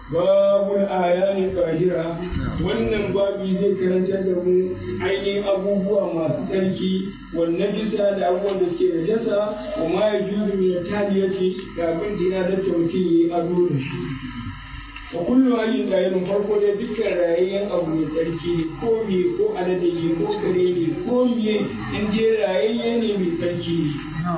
babul ayani tsahira wannan babi zai karanta da mu ainihin abubuwa masu tsarki wannan jisa da abubuwan da suke da jasa wa ma ya juzu min taliyati da abin da ya dace mutum yi ado da shi wa kullu hayyin qayyim farko dai dukkan rayayyen abu mai tsarki ne ko me ko alade ne ko kare ne ko me in je rayayye ne mai tsarki ne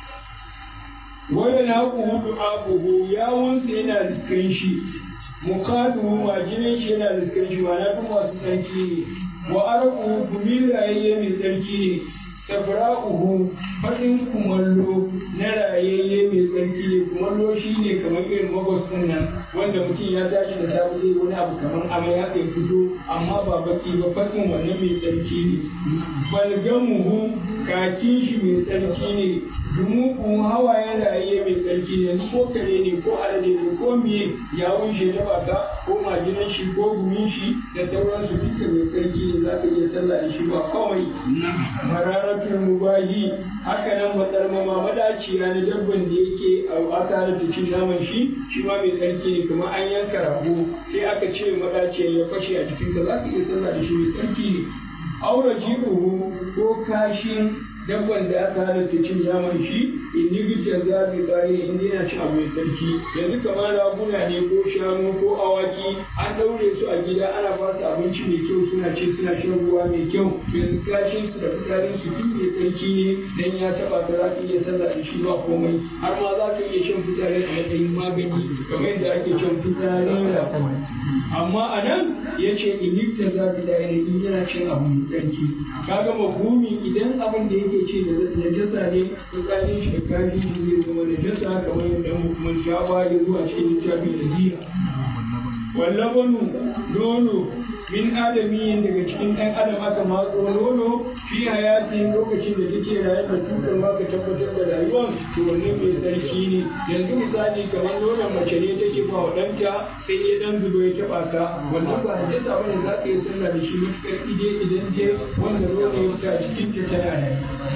wanda na hudu abubu yawunsa yana riskan shi mukadu majinin shi yana riskan shi ma na fi masu tsarki ne wa araku gumi rayayye mai tsarki ne tabra'uhu faɗin kumallo na rayayye mai tsarki ne kumallo shi ne kamar irin magos ɗin nan wanda mutum ya tashi da safe zai wani abu kamar amai haka ya fito amma ba baki ba faɗin wannan mai tsarki ne balgamuhu kakin shi mai tsarki ne dumuku hawayen rayayye mai tsarki ne ko kare ne ko alade ne ko miye ya wuce ta baka ko majinan shi ko gumin shi da sauransu duka mai tsarki ne za ka iya sallah da shi ba kawai mararatul mubahi haka nan matsar mama madaciya na dabban da yake a aka halatta cin naman shi shi ma mai tsarki ne kuma an yanka rago sai aka ce madaciya ya fashe a jikinka za ka iya sallah da shi mai tsarki ne aura jiruhu ko kashin dabban da aka halatta cin naman shi in yi gicce za bi tsari in yana cin abu mai tsarki yanzu kamar raguna ne ko shanu ko awaki an ɗaure su a gida ana ba su abinci mai kyau suna ci suna shan ruwa mai kyau yanzu kashin su da fitsarin su duk mai tsarki ne dan ya taba ka za ka iya sallah da shi ba komai har ma za ka iya shan fitsarin a matsayin magani kamar yadda ake shan fitsarin rakuma amma a nan ya ce in yi ta za bi tsari in yana cin abu mai tsarki kaga mafhumi idan abin da yake ce da najasa ne fitsarin shi da kashin shi zai zama najasa kamar yadda mun sha ba ya zuwa cikin littafin da jiya wallabanu nono min adamiyin daga cikin ɗan adam aka matso nono fi hayatin lokacin da take raye da tutar ma ka tabbatar da rayuwar to wannan mai sarki ne yanzu misali kamar nonon mace ne take ba wa ɗanta sai ya dan zubo ya taɓa ka wannan ba najasa bane za ka yi sallah da shi matuƙar ide idan je wanda nono ya fita cikin ta tana raye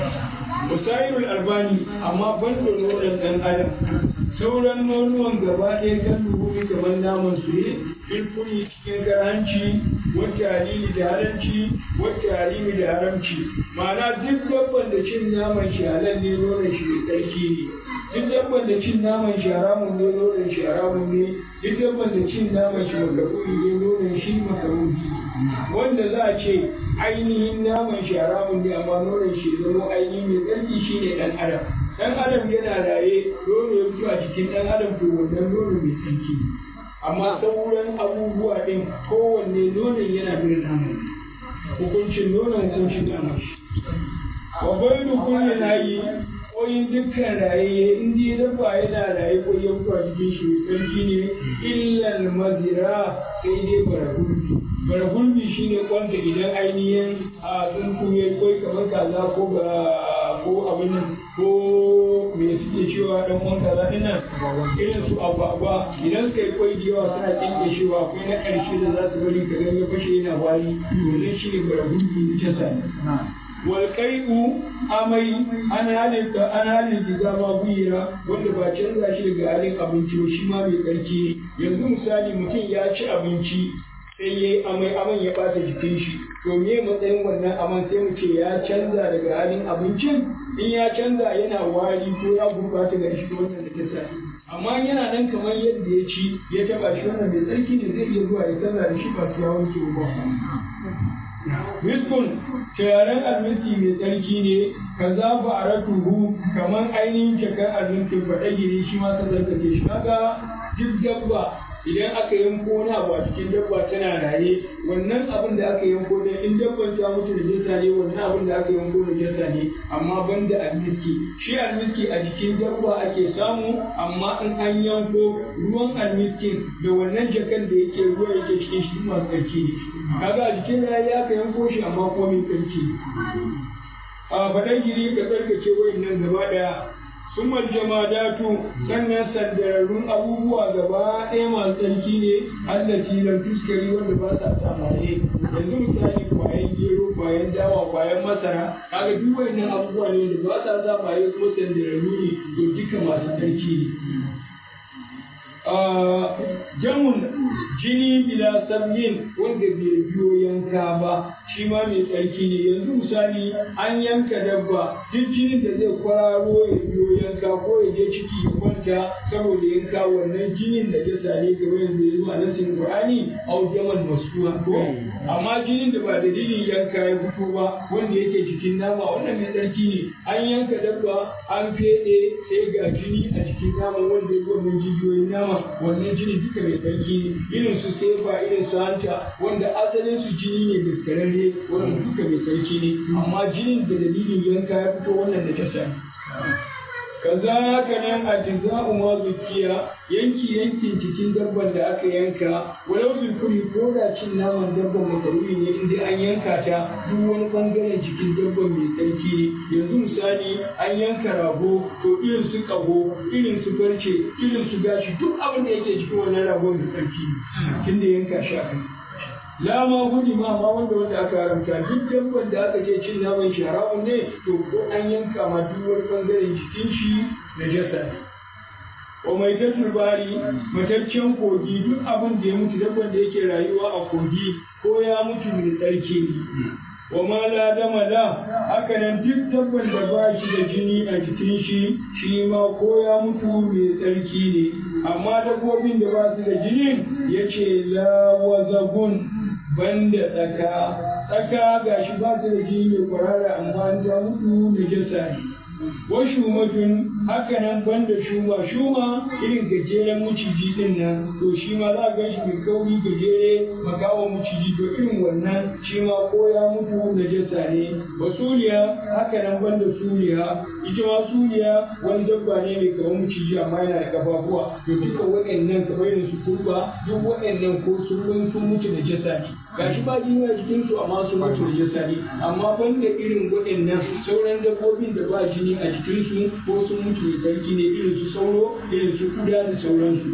musairul albani amma ban da nonon ɗan adam sauran nonuwan gaba ɗaya kan dubu kamar naman su ne filfuli cikin garanci wata halili da haramci wata halimi da haramci ma'ana duk dabban da cin naman shi halal ne nonon shi mai tsarki ne duk dabban da cin naman shi haramun ne nonon shi haramun ne duk dabban da cin naman shi makaruhi ne nonon shi makaruhi wanda za a ce ainihin naman shi haramun ne amma nonon shi zama ainihin mai tsarki shine ɗan adam ɗan adam yana raye nono ya fito a cikin ɗan adam to wannan nono mai tsarki amma sauran abubuwa ɗin kowanne nonon yana bin naman hukuncin nonon hukuncin naman shi wa bai da kulle na yi koyin dukkan raye in ji dabba yana raye ko ya fito a cikin shi mai tsarki ne illal mazira sai dai bara gurbi bara gurbi shine kwanta idan ainihin a tsuntsu ya koi kamar kaza ko ga ko abin nan ko me suke cewa dan uwan kaza din nan irin su agwagwa idan suka yi kwai da yawa suna kinke shi ba akwai na ƙarshe da za su bari ka ga ya fashe yana wari wannan shi ne bara gurbi na jasa walƙai'u amai an halitta an halitta zama guyira wanda ba canza shi daga halin abinci ba shi ma mai tsarki yanzu misali mutum ya ci abinci sai ya yi amai aman ya ɓata jikin shi to me matsayin wannan aman sai mu ce ya canza daga halin abincin in ya canza yana wari ko ya gurɓata ga shi wannan da ta sani amma yana nan kamar yadda ya ci ya taɓa shi wannan mai tsarki ne zai iya zuwa ya canza da shi ba su ya wanke ba Miskun turaren almiski mai tsarki ne ka za a ratuhu kamar ainihin jakar almiskin faɗagiri shi ma ka zarkace shi kaga duk dabba idan aka yanko wani abu a cikin dabba tana raye wannan abin da aka yanko ne in dabban ta mutu da jasa ne wannan abin da aka yanko da jasa ne amma ban da almiski shi almiski a jikin dabba ake samu amma in an yanko ruwan almiskin da wannan jakan da yake ruwa yake cikin shi masu tsarki ne kaga a jikin raye aka yanko shi amma kuma mai tsarki ne a faɗan giri ka tsarkake wayannan gaba ɗaya sumar jamadatu sannan sandararrun abubuwa gaba ɗaya masu tsarki ne allati lam tuskari wanda ba sa samaye yanzu misali kwayan gero kwayan dawa kwayan masara kaga duk wayannan abubuwa ne wanda ba sa samaye kuma sandararru ne to duka masu tsarki ne jamun jini bila sabyin wanda bai biyo yanka ba shi ma mai tsarki ne yanzu misali an yanka dabba duk jinin da zai kwararo ya biyo yanka ko ya je ciki ya kwanta saboda yanka wannan jinin da jasa ne kamar yanzu ya zuwa nasin qur'ani au jaman masuwa ko amma jinin da ba dalilin yanka ya fito ba wanda yake cikin nama wannan mai tsarki ne an yanka dabba an fede sai ga jini a cikin nama wanda ya wannan jijiyoyin nama wannan jini duka mai tsarki ne irin su sefa irin su hanta wanda asalin su jini ne daskararre wannan duka mai tsarki ne amma jinin da dalilin yanka ya fito wannan da jasa ne kaza haka nan a jiza'u ma zukiya yanki yankin cikin dabban da aka yanka walau zulkuri ko da cin naman dabban makaruri ne inda an yanka ta duk wani bangaren cikin dabban mai tsarki ne yanzu misali an yanka rago to irin su kaho irin su farce irin su gashi duk abin da yake cikin wannan rago mai tsarki ne tunda yanka shi aka la ma gudu ma ma wanda wanda aka haramta duk dabban da aka ce cin naman shi haramun ne to ko an yanka ma duk wani bangaren jikin shi na jasa ne wa mai bari mataccen kogi duk abin da ya mutu dabban da yake rayuwa a kogi ko ya mutu mai tsarki ne wa ma la dama la haka nan duk dabban da ba shi da jini a jikin shi shi ma ko ya mutu mai tsarki ne amma dabbobin da ba su da jini ya ce la wazagun banda tsaka tsaka gashi ba su da jini mai kwarara amma an ta mutu na jasa ne wa shumatun haka nan banda shuma shuma irin gajeren maciji din nan to shi ma za a gan shi mai kauri gajere makawa maciji to irin wannan shi ma ko ya mutu na jasa ne wa suliya haka nan banda suliya ita ma suliya wani dabba ne mai kamar maciji amma yana da kafafuwa to duka waɗannan kamar irin su kurba duk waɗannan ko sun sun mutu da jasa ne gashi ba jini a jikin su amma sun mutu da jasa ne amma banda irin waɗannan sauran dabbobin da ba jini a jikin su ko sun mutu da sarki ne irin su sauro irin su kuda da sauransu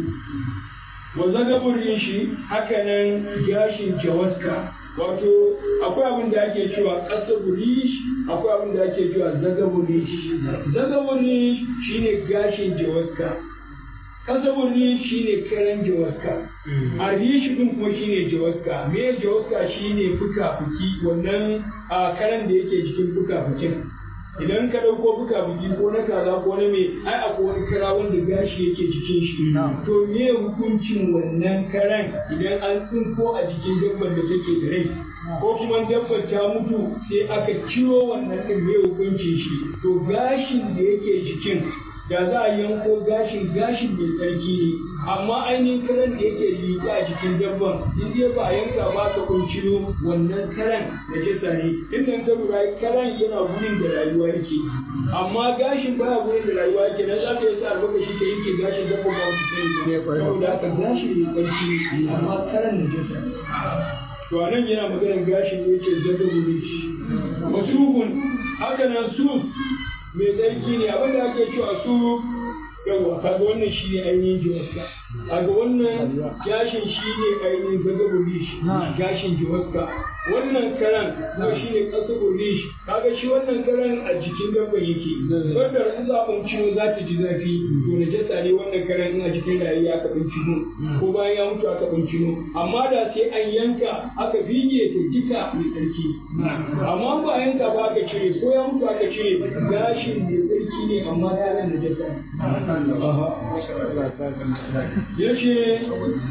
wa zagaburin shi haka nan gashin jawaska wato akwai abin da ake cewa ƙasa burish akwai abin da ake cewa zaga burish zaga burish shine gashin jawaska ƙasa burish shine karen jawaska a rishi din kuma shine jawaska me jawaska shine fuka-fuki wannan a karen da yake jikin fuka-fukin idan ka ɗauko buka buki ko na kaza ko na me ai akwai wani kara wanda gashi yake jikin shi to me hukuncin wannan karan idan an tsinko a jikin dabbar da take da rai ko kuma dabbar ta mutu sai aka ciro wannan din me hukuncin shi to gashin da yake jikin da za a yanko gashin gashin mai tsarki ne amma ainihin karan da yake liƙe a jikin dabban in dai ba a yanka ba ka kuncino wannan karan da jasa ne inda ka lura karan yana gurin da rayuwa yake amma gashin baya gurin da rayuwa yake dan za ka yi sa albarkashi ka yanke gashin dabban ba wani sani ba saboda haka gashin mai tsarki ne amma karan da jasa ne to a nan yana maganar gashin da yake zaga gure shi masubun haka nan su mai tsarki ne abin da ake cewa su yawa kaga wannan shi ne ainihin jiwaska kaga wannan gashin shi ne ainihin zagaburi shi gashin jiwaska wannan karan ko shi ne kasaburi shi kaga shi wannan karan a jikin dabban yake wanda in za a ciwo za ta ji zafi to na jasa ne wannan karan in a jikin rayu aka bincino ko bayan ya mutu aka bincino amma da sai an yanka aka bige to duka mai tsarki amma ba a yanka ba aka cire ko ya mutu aka cire gashin mai tsarki ne amma karan na jasa ne ya ce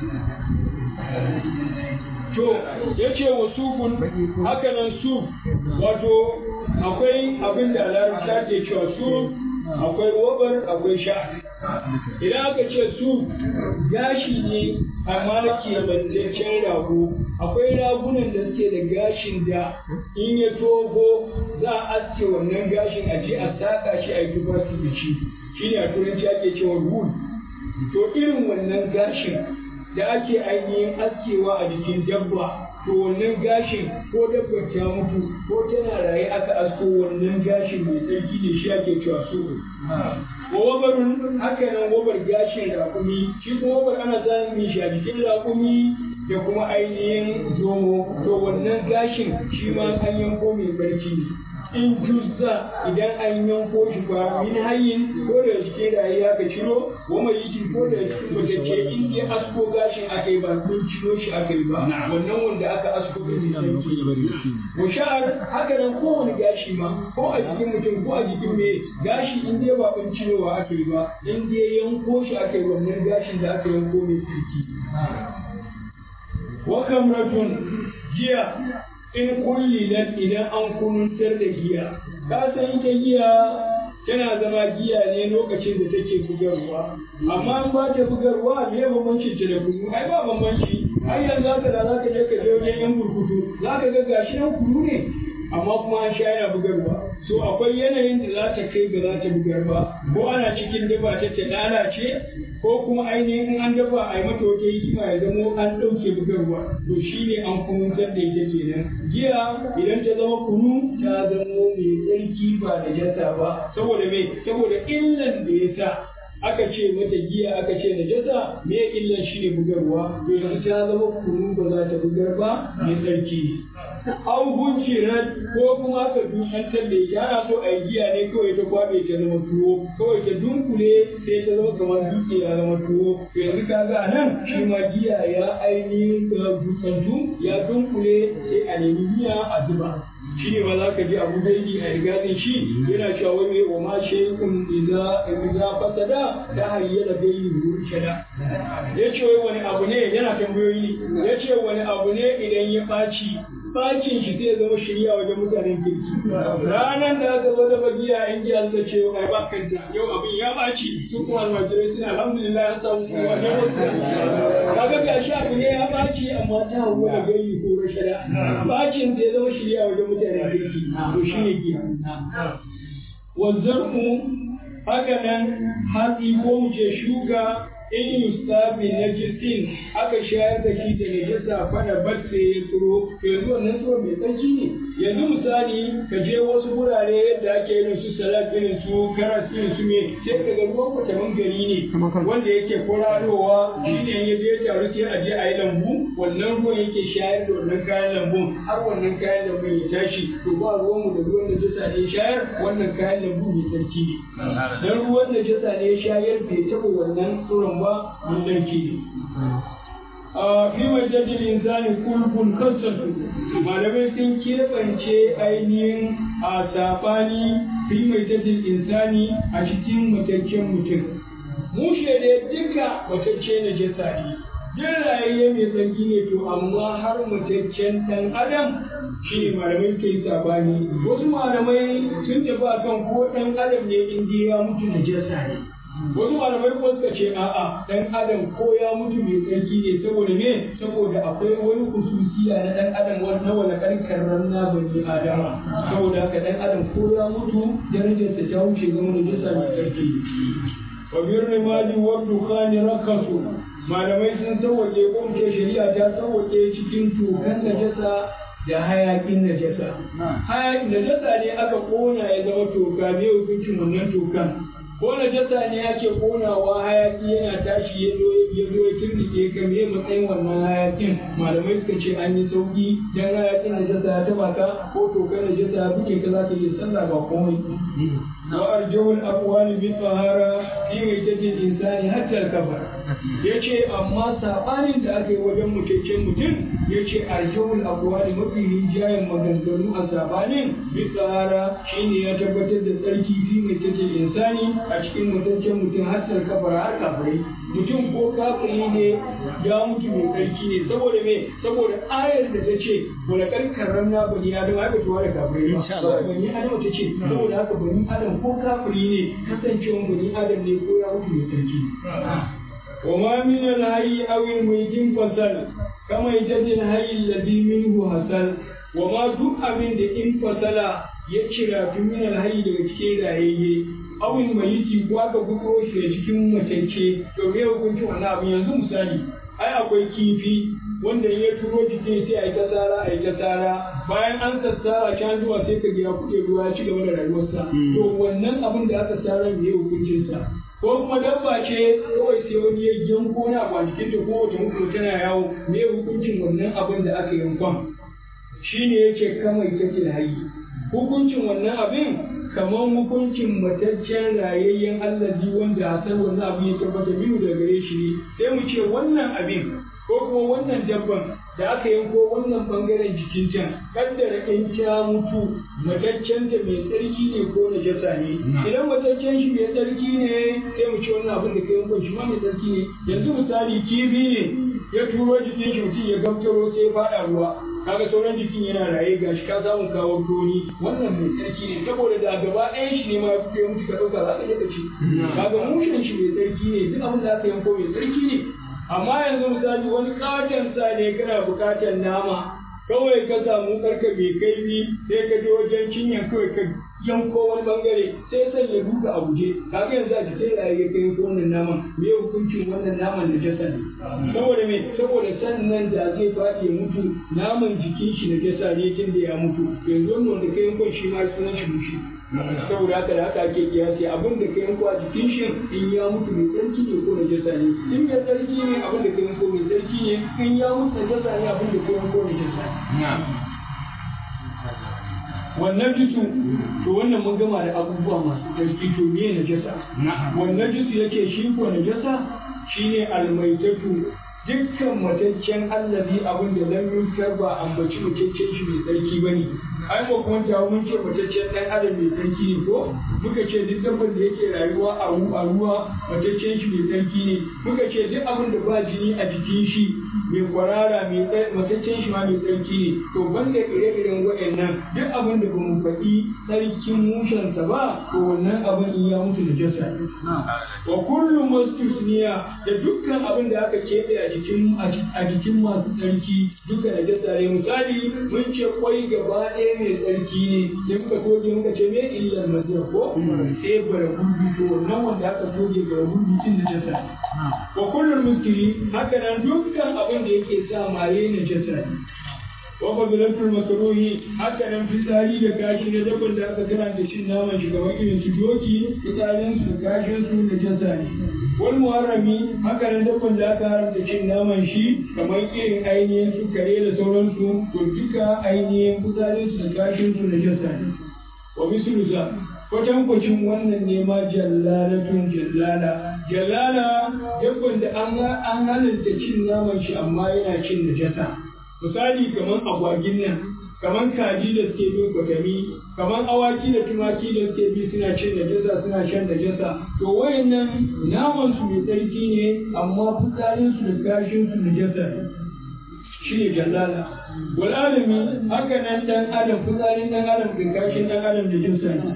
to ya ce wa sufun haka nan su wato akwai abin da larabta ke cewa su akwai wabar akwai sha idan aka ce su gashi ne amma na kebantaccen rago akwai ragunan da suke da gashin da in ya togo za a aske wannan gashin a je a saka shi a yi tufafi da shi shine a turanci ake cewa wool to irin wannan gashin da ake ainihin askewa a jikin dabba to wannan gashin ko dabbar ta mutu ko tana raye aka asko wannan gashin mai tsarki ne shi ake cewa su wa wabarun haka nan wabar gashin raƙumi shi kuma wabar ana samun shi a jikin raƙumi da kuma ainihin zomo to wannan gashin shi ma an yanko mai barci ne in juzza idan an yanko shi ba min hayyin ko da cikin rayi aka ciro wa mai yikin ko da cikin matacce in dai asko gashin aka yi ba kun ciro shi aka yi ba wannan wanda aka asko din ne wa sha'ar haka nan kowane gashi ma ko a jikin mutum ko a jikin me gashi in dai ba kun cirowa aka yi ba in dai yanko shi aka yi wannan gashin da aka yanko mai tsarki wa kamratun giya in kullilan idan an kununtar da giya ka san ita giya tana zama giya ne lokacin da take bugarwa amma in ba ta bugarwa me bambancin ta da kunu ai ba bambanci ai yanzu haka da zaka je ka je wajen yan burkutu zaka ga gashi nan kunu ne amma kuma an sha yana bugarwa so akwai yanayin da za ta kai ba za ta bugar ba ko ana cikin dafa ta ta lalace ko kuma ainihin in an dafa a yi mata wata hikima ya zamo an ɗauke bugarwa to shine an kununtar da ita kenan giya idan ta zama kunu ta zamo mai tsarki ba da jasa ba saboda me saboda illan da ya sa aka ce mata giya aka ce najasa me illan shi ne bugarwa to yanzu ta zama kunu ba za ta bugar ba mai tsarki an huncirar ko kuma aka dukantar da ita ana so a yi giya ne kawai ta kwabe ta zama tuwo kawai ta dunkule sai ta zama kamar dutse ya zama tuwo to yanzu ka ga nan shi ma giya ya ainihin dukantu ya dunkule sai a nemi miya a zuba shi ne ba za ka ji abu daidai a rigazin shi yana cewa wai mai oma shekun iza iza fasada ta hayyana bayin wuri shada ya ce wai wani abu ne yana tambayoyi ya ce wani abu ne idan ya ɓaci bacin shi zai zama shirya wajen mutanen kirki ranar da aka zo da bagiya in ji Allah ce ai ba kanta yau abin ya baci su kuma almajirai suna alhamdulillah ya samu kowa ne kaga gashi abu ne ya baci amma ta hawo da gayi ko rashada bacin zai zama shirya wajen mutanen kirki to shine giya wazzarku haka nan hatsi ko mu ce shuka in yustabi najisin aka shayar da shi da najasa fada batte ya tsiro to yanzu wannan tsiro mai tsarki ne yanzu misali ka je wasu wurare yadda ake irin su salad irin su karas irin su me sai ka ga ruwan kwatamin gari ne wanda yake kwararowa shi ne ya je taru sai a je a yi lambu wannan ruwan yake shayar da wannan kayan lambun har wannan kayan lambun ya tashi to ba ruwan mu da ruwan najasa ne shayar wannan kayan lambu mai tsarki ne dan ruwan najasa ne shayar bai taɓa wannan tsiron ba mun sarki ne. A fi majalisar insani kulkun kasatu malamai sun keɓance ainihin a saɓani fi majalisar insani a cikin mataccen mutum. Mushe da duka matacce na jasa ne. Jin rayayye mai tsarki ne to amma har mataccen ɗan adam shi ne malamai ke yi saɓani. Wasu malamai sun tafi akan ko ɗan adam ne in ya mutu na jasa ne. wasu malamai kuma suka ce a'a dan adam ko ya mutu mai tsarki ne saboda me saboda akwai wani kususiya na dan adam wanda wala karkar ranna bani adama saboda haka dan adam ko ya mutu darajarsa ta wuce zama da jisa mai tsarki wa birni mali wa dukhani rakasu malamai sun sauwaƙe ko mu ce shari'a ta sauwaƙe cikin tukan najasa da hayakin najasa hayakin najasa ne aka kona ya zama toka me hukuncin wannan tokan ko najasa ne ake konawa hayaki yana tashi ya zo ya zo ya turnike ka me matsayin wannan hayakin malamai suka ce an yi sauki dan hayakin najasa ya taba ka ko tokan najasa ya buke ka za ka iya sallah ba komai wa arjawul aqwali bi tahara fi maitatil insani hatta al-kafar yace amma sabanin da aka yi wajen mutaccen mutum yace arjawul aqwali mafi rinjayen maganganu a sabanin bi tahara shine ya tabbatar da tsarki fi maitatil insani a cikin mutaccen mutum hatta al-kafar har kafirai mutum ko kafiri ne ya mutu mai tsarki ne saboda me saboda ayar da ta ce wala karkarar na bani adam haka tuwa da kafirai ne bani adam ta ce saboda haka bani adam ko kafiri ne kasancewan bani adam ne ko ya mutu mai tsarki wa ma min al-hayy aw al-maytin fasal kama yajid al-hayy alladhi minhu hasal wa ma duk abin da in fasala ya cira fi min al-hayy daga cikin rayayye awin mayiti ko aka gudo shi da cikin matacce to me hukunci wannan abin yanzu misali ai akwai kifi wanda ya turo jikin sai a yi ta tsara a yi ta tsara bayan an sassara can zuwa sai ka ga ya kuɗe ruwa ya ci gaba da rayuwarsa to wannan abin da aka tsara me hukuncinsa ko kuma dabba ce kawai sai wani ya yanko na a jikin ta ko wata mutu tana yawo me hukuncin wannan abin da aka yankon shine yace kama ita ce hayi hukuncin wannan abin kamar hukuncin mataccen rayayyen allazi wanda hasar wannan abu ya tabbata minu da gare shi ne sai mu ce wannan abin ko kuma wannan dabban da aka yanko wannan bangaren jikin can kaddara in ta mutu mataccen ta mai tsarki ne ko najasa ne idan mataccen shi mai tsarki ne sai mu ce wannan abin da ka yanko shi ma mai tsarki ne yanzu misali kifi ne ya turo jikin shi mutum ya gamtaro sai ya faɗa ruwa kaga sauran jikin yana raye gashi ka samu kawo toni wannan mai tsarki ne saboda da gaba ɗayan shi ne ma ya fito mutu ka ɗauka za ka iya ka ci kaga mushen shi mai tsarki ne duk abin da aka yanko mai tsarki ne amma yanzu misali wani katon sa ne kana bukatar nama kawai ka samu karka mai kaifi sai ka je wajen cinyan kawai ka yanko wani bangare sai san ya duka a guje kaga yanzu a jikin raye ka yanko wannan naman me hukuncin wannan naman da jasa ne saboda me saboda sannan da zai faɗi ya mutu naman jikin shi na jasa ne tun da ya mutu yanzu wannan wanda ka yanko shi ma sunan shi mushi saboda haka da haka ake kiyasi abin da ka yanko a jikin shi in ya mutu mai tsarki ne ko najasa ne in mai tsarki ne abin da ka yanko mai tsarki ne in ya mutu najasa ne abin da ka yanko najasa ne wannan jisu to wannan mun gama da abubuwa masu tsarki to me najasa wannan jisu yake shi ko najasa shine almaitatu dukkan mataccen allazi abin da lam yunkar ba ambaci mataccen shi mai tsarki bane ai ba kuma tawo mun ce mataccen dan adam mai tsarki ne ko muka ce duk dabban da yake rayuwa a a ruwa mataccen shi mai tsarki ne muka ce duk abin da ba jini a jikin shi mai kwarara mai mataccen shi ma mai tsarki ne to banda ire-iren waɗannan duk abin da ba mu faɗi tsarkin mushensa ba to wannan abin in ya mutu da jasa ne wa kullum mastusniya da dukkan abin da aka keɓe a jikin a jikin masu tsarki duka da jasa ne misali mun ce kwai gaba ɗaya mai tsarki ne sai muka toge muka ce me illar maziyar ko sai bara gurbi to wannan wanda aka toge bara gurbi din da jasa ne wa kullum muskili haka nan dukkan abin da yake sa maye na jasa ne wa fadilatul makruhi haka nan fitsari da kashi na dabban da aka karanta cin naman shi kamar irin su doki fitsarin su da kashin su da jasa ne wal muharrami haka nan dabban da aka haramta cin naman shi kamar irin ainihin su kare da sauransu to duka ainihin fitsarin su da kashin su da jasa ne wa mislu za kwatankwacin wannan ne ma jallalatun jallala jallala dabban da an halatta cin naman shi amma yana cin najasa misali kamar agwagin nan kamar kaji da suke bin kwatami kamar awaki da tumaki da suke bi suna cin najasa suna shan najasa to wayannan naman su mai tsarki ne amma fitsarin su da kashin su najasa ne shi ne jallala wal alami haka nan dan adam fitsarin dan adam da kashin dan adam da jinsa ne